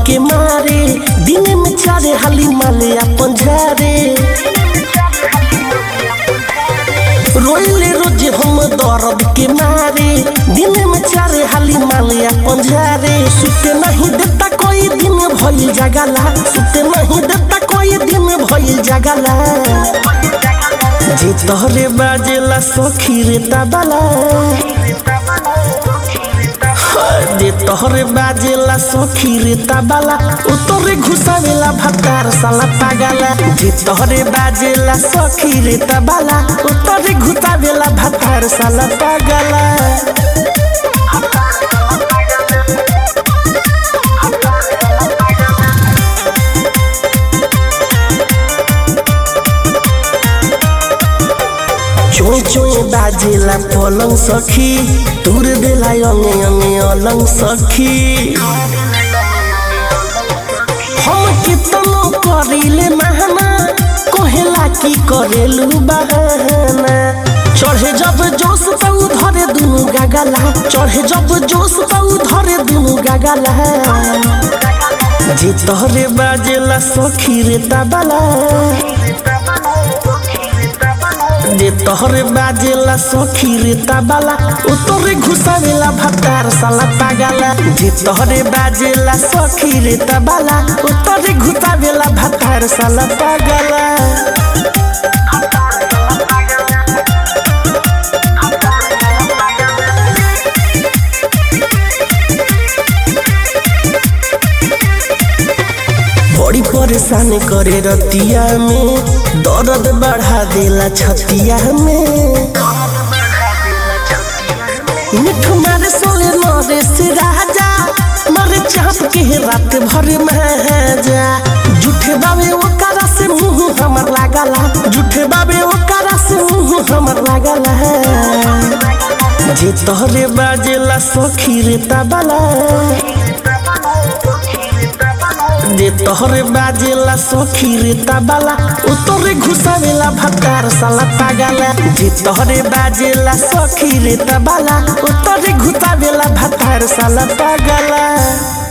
के मारे दिन में चारे हाली माले अपन झारे रोइले रोज हम दर्द के मारे दिन में चारे हाली माले अपन झारे सुते नहीं देता कोई दिन भइल जगला सुते नहीं देता कोई दिन भइल जगला जे तोहरे बाजेला सखी रे ताबाला जे तोहरे बाजेला सखी रे ताबाला उतरे घुसावेला भतार साला पागला जे तोहरे बाजेला सखी रे ताबाला उतरे घुसावेला भतार साला पागला चोय चोय बाजेला पलंग सखी तुर देला अंगे अंगे अलंग सखी हम कितनो करिले महना कोहेला की करेलू बहाना चढ़े जब जोश तो धरे दुनु गागला चढ़े जब जोश तो धरे दुनु गागला जे तोहरे बाजेला सखी रे ताबाला जे तोहरे बाजेला सखी रे ताबाला उतरे घुसावेला भतार साला पागला जे तोहरे बाजेला सखी रे ताबाला उतरे घुसावेला भतार साला पागला बड़ी परेशान करे रतिया में दर्द बढ़ा देला छतिया में मिठ मारे सोले मारे से राजा मारे चाप के रात भर में जा झूठे बाबे ओकरा से मुंह हमर लागला झूठे बाबे ओकरा से मुंह हमर लागला जे तोहरे बाजेला सखी रे ताबाला जे तोहरे बाजेला सखी रे ताबाला उतरे घुसावेला भतार साला पागला जे तोहरे बाजेला सखी रे ताबाला उतरे घुसावेला भतार साला पागला